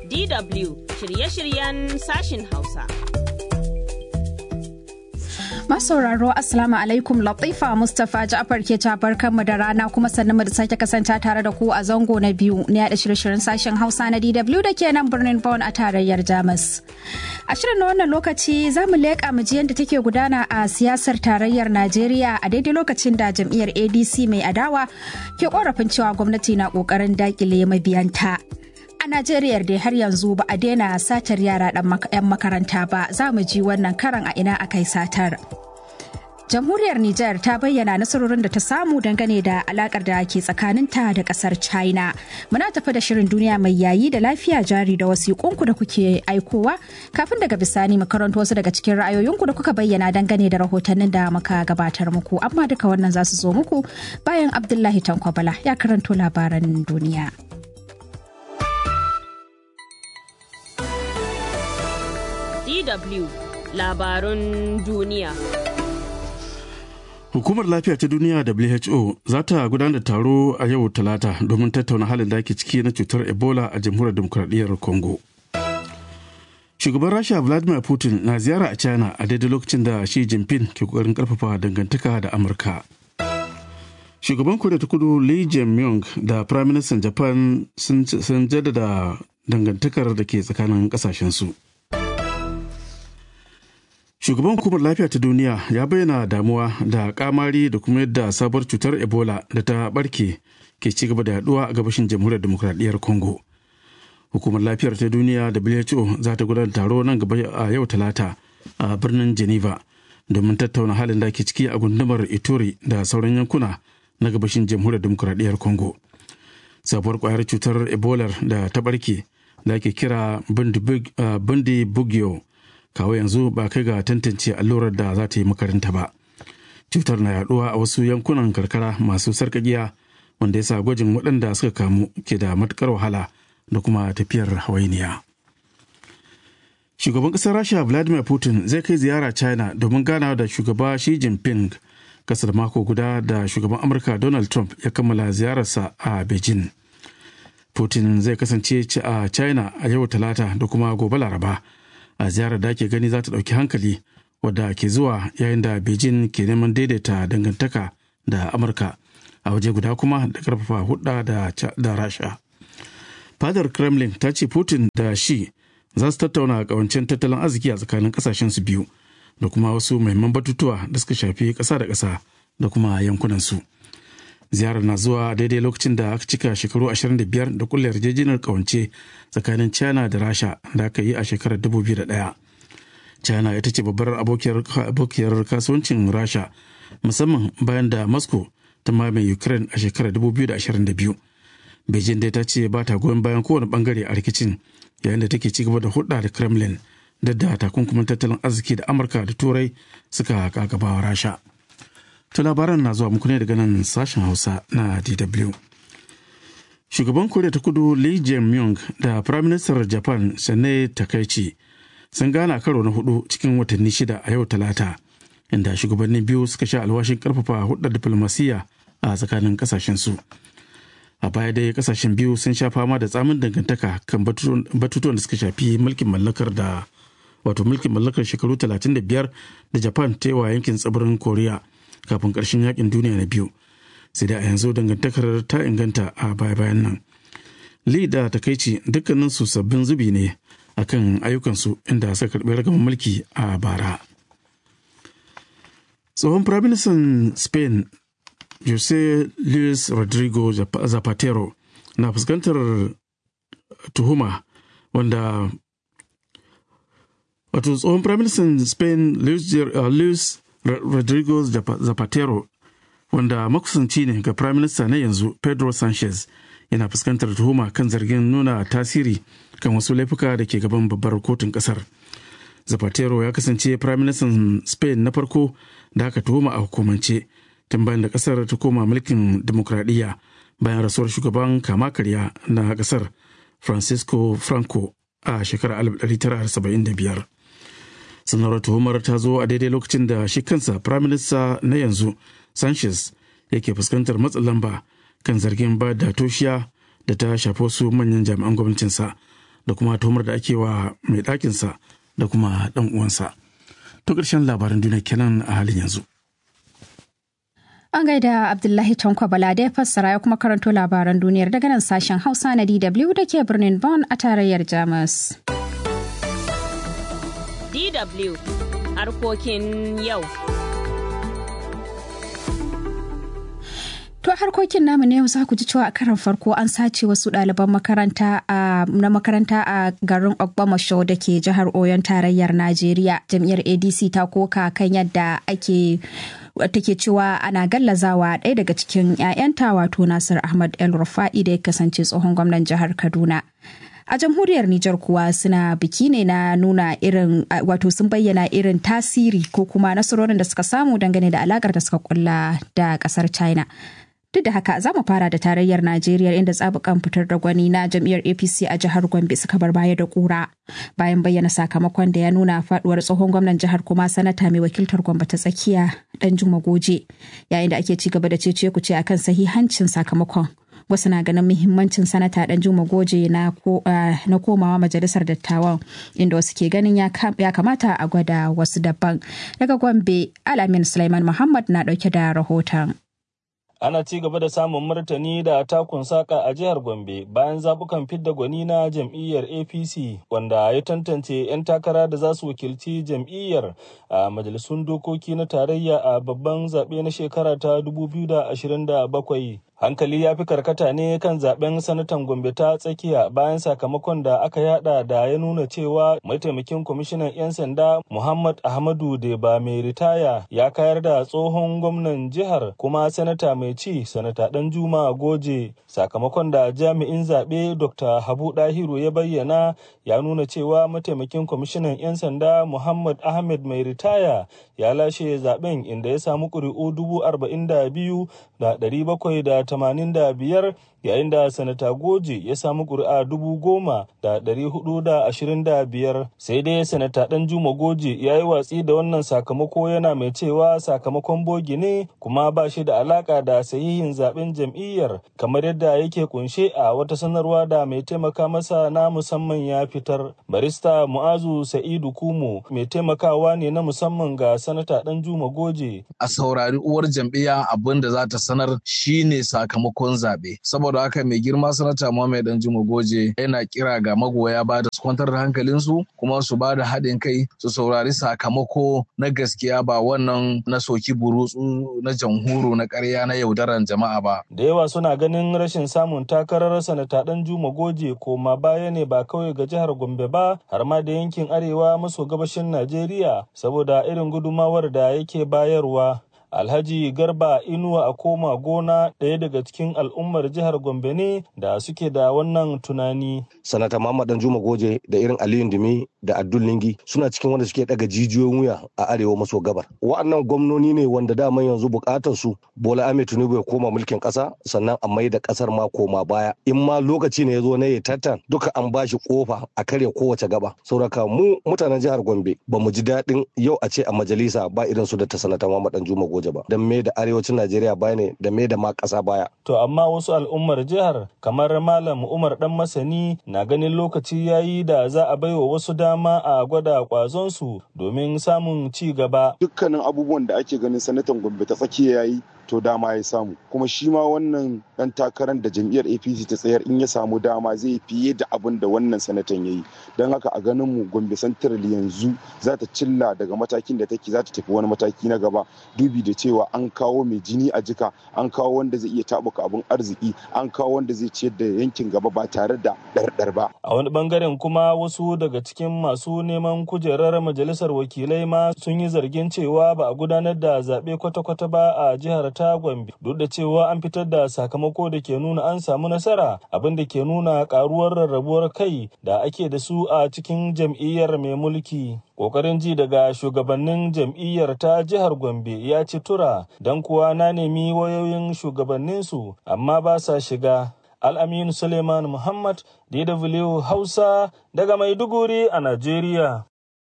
DW shirye-shiryen sashin Hausa. Masauraro Assalamu alaikum Latifa Mustapha Ja'far ke barkanmu da rana kuma sannu mu da sake kasance tare da ku a zango na biyu na yada shirye-shiryen sashen Hausa na DW da ke nan birnin Bonn a tarayyar Jamus. A shirin na wannan lokaci za mu leƙa mu ji yadda take gudana a siyasar tarayyar Najeriya a daidai lokacin da jam'iyyar ADC mai adawa ke korafin cewa gwamnati na ƙoƙarin dakile mabiyanta. A Najeriya dai har yanzu ba a daina satar yara 'yan makaranta ba za mu ji wannan karan a ina aka yi satar. Jamhuriyar Nijar ta bayyana nasarorin da ta samu dangane da alakar da ke tsakaninta da kasar China. Muna tafi da shirin duniya mai yayi da lafiya jari da wasiƙunku da kuke aikowa kafin daga bisani mu karanto wasu daga cikin ra'ayoyinku da kuka bayyana dangane da rahotannin da muka gabatar muku. Amma duka wannan za su zo muku bayan Abdullahi Tankwabala ya karanto labaran duniya. DW labarun duniya. Hukumar Lafiya ta Duniya WHO za ta gudanar da taro a yau Talata domin tattauna halin da ake ciki na cutar Ebola a Jamhuriyar Demokuraɗiyyar Congo. Shugaban Rasha Vladimir Putin na ziyara a China a daidai lokacin da Xi Jinping ke kokarin karfafa dangantaka da Amurka. Shugaban Koriya ta Kudu Lee Jae-myung da Prime Minister Japan sun jaddada dangantakar da ke tsakanin kasashensu. shugaban hukumar lafiya ta duniya ya bayyana damuwa da kamari da kuma yadda sabuwar cutar ebola da ta barke ke ci gaba da yaduwa a gabashin jamhuriyar demokradiyyar congo hukumar lafiyar ta duniya who za ta gudanar taro nan gaba a yau talata a birnin geneva domin tattauna halin da ke ciki a gundumar ituri da sauran yankuna na gabashin jamhuriyar demokradiyyar congo sabuwar kwayar cutar ebola da ta barke da ake kira bundi bugyo kawo yanzu ba kai ga tantance allurar da za ta yi makaranta ba cutar na yaduwa a wasu yankunan karkara masu sarkakiya wanda ya sa gwajin waɗanda suka kamu ke da matukar wahala da kuma tafiyar hawainiya shugaban ƙasar rasha vladimir putin zai kai ziyara china domin ganawa da shugaba shi jinping kasar mako guda da shugaban amurka donald trump ya kammala ziyararsa a beijing putin zai kasance a china a yau talata da kuma gobe laraba a ziyarar da ake gani za ta ɗauki hankali wadda ke zuwa yayin da beijing ke neman daidaita dangantaka da amurka a waje guda kuma da karfafa hudda da rasha fadar kremlin ta ce putin da shi za su tattauna kawancin tattalin arziki a tsakanin kasashen su biyu da kuma wasu muhimman batutuwa da suka shafi ƙasa da ƙasa da kuma yankunan su ziyarar na zuwa daidai lokacin da aka cika shekaru 25 da kulle yarjejeniyar kawance tsakanin china da rasha da aka yi a shekarar 2001 china ita ce babbar abokiyar kasuwancin rasha musamman bayan da moscow ta mamaye ukraine a shekarar 2022 beijing dai ta ce ba ta goyon bayan kowane bangare a rikicin yayin da take ci gaba da hulɗa da kremlin da da takunkumin tattalin arziki da amurka da turai suka kagabawa rasha To labaran na zuwa muku ne daga nan sashen Hausa na DW. Shugaban Koriya ta Kudu Lee Jae-myung da Prime Minister Japan Sane Takaichi sun gana karo na hudu cikin watanni shida a yau Talata, inda shugabannin biyu suka sha alwashin karfafa hudar diflomasiyya a tsakanin kasashen su. A baya dai kasashen biyu sun sha fama da tsamin dangantaka kan batutuwan da suka shafi mulkin mallakar da wato mulkin mallakar shekaru 35 da Japan ta yi wa yankin tsibirin Koriya. kafin ƙarshen yakin duniya na biyu sai da a yanzu dangantakar ta inganta a baya-bayan nan li da takaici dukkanin su sabbin zubi ne akan ayyukansu inda suka karɓi ragaman mulki a bara tsohon firaministan spain jose luis rodrigo zapatero na fuskantar tuhuma wanda wato tsohon firaministan spain luis Rodrigo Zapatero wanda makusanci ne ga Prime Minister na yanzu Pedro Sanchez yana fuskantar tuhuma kan zargin nuna tasiri kan wasu laifuka da ke gaban babbar kotun kasar. Zapatero ya kasance Prime Minister Spain na farko da aka tuhuma a hukumance tun bayan da kasar ta koma mulkin demokradiyya bayan rasuwar shugaban kama karya na kasar Francisco Franco a shekarar 1975. sanarwar tuhumar ta zo a daidai lokacin da shi kansa firaminista na yanzu sanchez yake fuskantar matsin lamba kan zargin ba da toshiya da ta shafi wasu manyan jami'an gwamnatinsa da kuma tuhumar da ake wa mai ɗakinsa da kuma ɗan uwansa. To ƙarshen labaran duniya kenan a halin yanzu. An gaida Abdullahi Tanko Bala da ya fassara ya kuma karanto labaran duniyar daga nan sashen Hausa na DW da ke birnin Bonn a tarayyar Jamus. DW harkokin yau. To harkokin namu ne za ku ji cewa a karan farko an sace wasu ɗaliban makaranta na makaranta a garin Ogbomoso da ke jihar Oyon tarayyar Najeriya. Jam'iyyar ADC ta koka kan yadda ake take cewa ana gallazawa ɗaya daga cikin 'ya'yanta wato Nasir Ahmad El Rufa'i da ya kasance tsohon gwamnan jihar Kaduna. A jamhuriyar Nijar kuwa suna biki ne na nuna irin wato sun bayyana irin tasiri ko kuma nasarorin da suka samu dangane da alakar da suka kulla da kasar China. Duk da haka za mu fara da tarayyar Najeriya inda tsabukan fitar da gwani na jam'iyyar APC a jihar Gombe suka bar baya da kura bayan bayyana sakamakon da ya nuna faduwar tsohon gwamnan jihar kuma sanata mai wakiltar Gombe ta tsakiya dan Juma Goje yayin da ake ci gaba da cece kuce akan sahihancin sakamakon. Wasu na ganin muhimmancin sanata dan Juma Goje na komawa majalisar dattawan inda wasu ke ganin ya kamata a gwada wasu daban. Daga Gombe, Alamin Sulaiman Muhammad na dauke da rahoton. ana ci gaba da samun martani da takun saka a jihar gombe bayan zabukan fidda gwani na jam'iyyar apc wanda ya tantance 'yan takara da za su wakilci jam'iyyar a majalisun dokoki na tarayya a babban zaɓe na shekara ta 2027 hankali ya fi karkata ne kan zaben sanatan gombe ta tsakiya bayan sakamakon da aka yada da ya nuna cewa mataimakin kwamishinan 'yan sanda muhammad ahmadu deba mai ritaya ya kayar da tsohon gwamnan jihar kuma sanata mai ci sanata dan juma goje sakamakon da jami'in zaɓe dr habu dahiru ya bayyana ya nuna cewa mataimakin kwamishinan 'yan sanda muhammad ahmed mai ritaya ya lashe zaben inda ya samu ƙuri'u dubu arba'in da biyu da ɗari bakwai da tamanin da biyar yayin da sanata goje ya samu ƙuri'a dubu goma da ɗari hudu da ashirin da biyar sai dai sanata ɗan juma goje ya yi watsi da wannan sakamako yana mai cewa sakamakon bogi ne kuma ba shi da alaka da sahihin zaben jam'iyyar kamar yadda yake kunshe a wata sanarwa da mai taimaka masa na musamman ya fitar barista mu'azu sa'idu kumo mai taimakawa ne na musamman ga sanata ɗan juma goje a saurari uwar jam'iyya abin da za ta sanar shine sakamakon zaɓe saboda haka mai girma sanata Muhammad Dan Juma Goje yana kira ga magoya ba da su kwantar da hankalinsu kuma su ba da haɗin kai su saurari sakamako na gaskiya ba wannan na soki burutsu na jamhuru na ƙarya na yaudaran jama'a ba. Da yawa suna ganin rashin samun takarar sanata Dan Juma Goje koma baya ne ba kawai ga jihar Gombe ba har ma da yankin arewa maso gabashin Najeriya saboda irin gudumawar da yake bayarwa. Alhaji Garba Inuwa a koma gona ɗaya daga cikin al'ummar jihar Gombe ne da suke da wannan tunani. Sanata Muhammad Juma Goje da irin Aliyu Dumi da Abdul Lingi suna cikin wanda suke daga jijiyoyin wuya a arewa maso gabar. Wa'annan gwamnoni ne wanda daman yanzu bukatar su Bola Ahmed Tinubu ya koma mulkin ƙasa sannan a mai da ƙasar ma koma baya. In ma lokaci ne ya zo na ya tattan duka an bashi kofa a karya kowace gaba. Sauraka mu mutanen jihar Gombe ba mu ji daɗin yau a ce a majalisa ba irin su da ta sanata Muhammad Juma Goje. Abuja ba don me da arewacin Najeriya baya ne da me da ma ƙasa baya. To amma wasu al'ummar jihar kamar Malam Umar Dan Masani na ganin lokaci yayi da za a baiwa wasu dama a gwada kwazonsu domin samun ci gaba. Dukkanin abubuwan da ake ganin sanatan Gombe ta tsakiya yayi to dama ya samu kuma shi ma wannan dan takarar da jam'iyyar apc ta tsayar in ya samu dama zai fiye da abin da wannan sanatan ya yi don haka a ganin mu gombe central yanzu za ta cilla daga matakin da take za ta tafi wani mataki na gaba dubi da cewa an kawo mai jini a jika an kawo wanda zai iya tabuka abin arziki an kawo wanda zai ciyar da yankin gaba ba tare da ɗarɗar ba a wani bangaren kuma wasu daga cikin masu neman kujerar majalisar wakilai ma sun yi zargin cewa ba a gudanar da zaɓe kwata-kwata ba a jihar ta Gombe duk da cewa an fitar da sakamako da ke nuna an samu nasara abin da ke nuna karuwar rarrabuwar kai da ake da su a cikin jam'iyyar mai mulki. Kokarin ji daga shugabannin jam'iyyar ta jihar Gombe ya ci tura don kuwa na nemi wayoyin shugabanninsu amma ba sa shiga. Al'amin Suleiman Muhammad DW Hausa daga Maiduguri a Najeriya.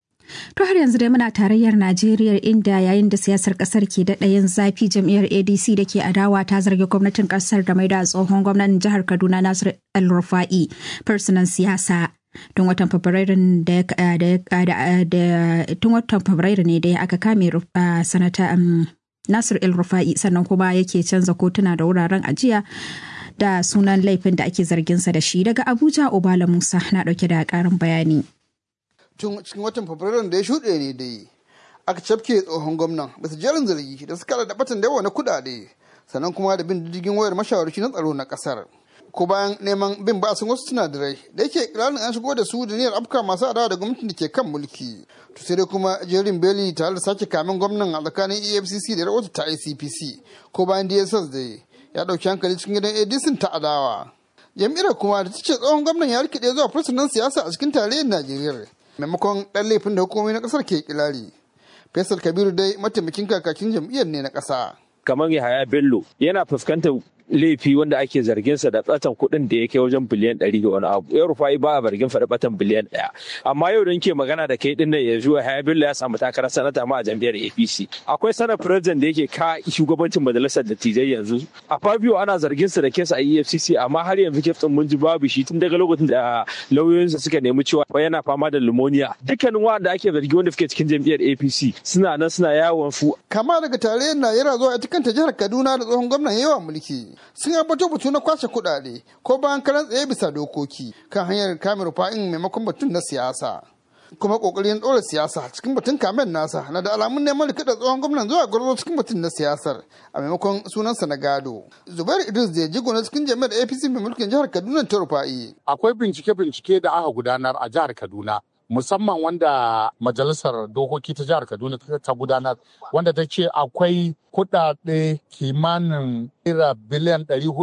To har yanzu dai muna tarayyar Najeriya inda yayin da siyasar kasar ke daɗa yin zafi jam'iyyar ADC da ke adawa ta zargi gwamnatin kasar da mai da tsohon gwamnatin jihar Kaduna Nasir El Rufa'i fursunan siyasa. tun watan fabrairun da tun watan fabrairu ne da aka kame sanata nasir el rufa'i sannan kuma yake canza kotuna da wuraren ajiya da sunan laifin da ake zarginsa da shi daga abuja obala musa na dauke da karin bayani tun cikin watan fabrairun da ya shuɗe ne dai aka cafke tsohon gwamnan bisa jerin zargi da suka da batan da yawa na kuɗaɗe sannan kuma da bin diddigin wayar mashawarci na tsaro na kasar ko bayan neman bin basin wasu sinadarai da yake ikirarin an shigo da su da niyyar afka masu adawa da gwamnatin da ke kan mulki to sai dai kuma jerin beli tare da sake kamin gwamnan a tsakanin efcc da rahoto ta icpc ko bayan dss da ya dauki hankali cikin gidan adc ta adawa jam'iyyar kuma da ta ce tsohon gwamnan ya rikide zuwa fursunan siyasa a cikin tarayyar najeriya maimakon ɗan laifin da hukumomi na ƙasar ke kilari faisal kabiru dai mataimakin kakakin jam'iyyar ne na ƙasa kamar Yahaya Bello yana fuskantar laifi wanda ake zargin sa da tsatan kuɗin da ya kai wajen biliyan ɗari da wani abu. Yau Rufai ba a zargin faɗi batan biliyan ɗaya. Amma yau da ke magana da kai ɗin nan yanzu Yahaya Bello ya samu takarar sanata ma a jam'iyyar APC. Akwai sanar president da yake ka shugabancin majalisar dattijai yanzu. A Fabio ana zargin sa da kesa a EFCC amma har yanzu keftin mun ji babu shi tun daga lokacin da lauyoyinsa suka nemi cewa yana fama da pneumonia. Dukkanin wanda ake zargi wanda suke cikin jam'iyyar APC suna nan suna yawon fu. Kama daga tarayyar Najeriya zuwa ita kanta jihar Kaduna da tsohon gwamnan yawan mulki. sun ambato batu na kwashe kuɗaɗe ko bayan karan tsaye bisa dokoki kan hanyar kame rufa'in maimakon batun na siyasa kuma kokarin ɗora siyasa cikin batun kamen nasa na da alamun neman rikida tsohon gwamnan zuwa gwarzo cikin batun na siyasar a maimakon sunansa na gado zubair idris da jigo na cikin jami'ar apc mai mulkin jihar kaduna ta rufa'i akwai bincike-bincike da aka gudanar a jihar kaduna musamman wanda majalisar dokoki ta jihar kaduna ta gudanar wanda ta ce akwai kudade kimanin naira biliyan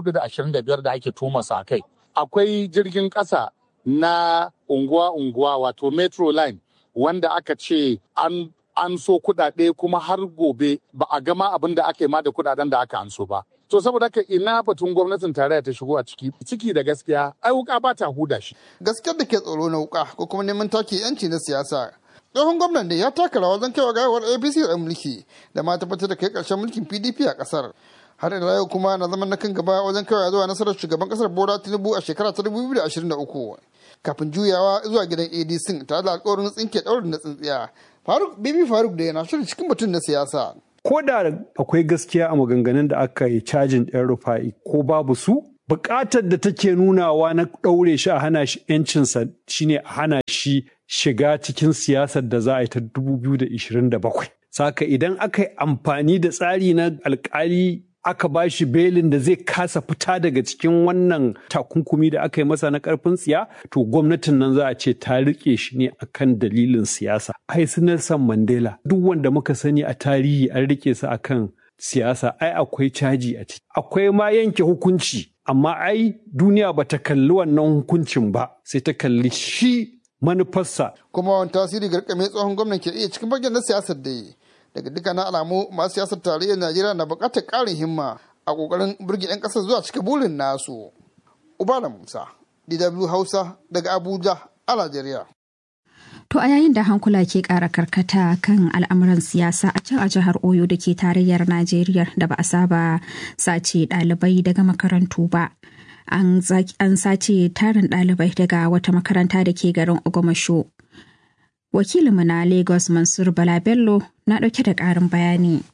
425 da ake tumasa a kai akwai jirgin kasa na unguwa-unguwa wato metro line wanda aka ce an an so kudade kuma har gobe ba a gama abin da aka yi ma da kudaden da aka an so ba to saboda haka ina batun gwamnatin tarayya ta shigo a ciki ciki da gaskiya ai wuka ba ta huda shi gaskiyar da ke tsoro na wuka ko kuma neman take yanci na siyasa tsohon gwamnan da ya taka rawa wajen kaiwa gawar apc da mulki da ma tabbatar da kai karshen mulkin pdp a kasar har da yau kuma na zaman na kan gaba wajen kaiwa zuwa nasarar shugaban kasar bola tinubu a shekara ta 2023 kafin juyawa zuwa gidan adc tare da alkawarin tsinke daurin na tsintsiya faruk bibi faruk da yana shirin cikin batun na siyasa ko da akwai gaskiya a maganganun da aka yi cajin ɗan rufa'i ko babu su buƙatar da take nunawa na ɗaure shi a hana shi ‘yancinsa shine a hana shi shiga cikin siyasar da za a yi ta 2027. Saka idan aka yi amfani da tsari na alkali aka ba shi belin da zai kasa fita daga cikin wannan takunkumi da aka yi masa na karfin tsiya to gwamnatin nan za a ce ta rike shi ne akan dalilin siyasa ai su Nelson Mandela duk wanda muka sani a tarihi an rike su akan siyasa ai akwai caji a ciki akwai ma yanke hukunci amma ai duniya ba ta kalli wannan hukuncin ba sai ta kalli shi manufarsa kuma wani tasiri garkame tsohon gwamnan ke iya cikin bagen na siyasar da yi daga dukkanin alamu masu siyasar tarayyar najeriya na buƙatar ƙarin himma a ƙoƙarin burge 'yan ƙasar zuwa cika burin nasu ubala musa dw hausa daga abuja a najeriya To a yayin da hankula ke ƙara karkata kan al'amuran siyasa a can a jihar Oyo da ke tarayyar Najeriya da ba a saba sace ɗalibai daga makarantu ba. An sace tarin ɗalibai daga wata makaranta da ke garin Ogomasho. Wakilinmu na Lagos Mansur Bala Bello na ɗauke da ƙarin bayani.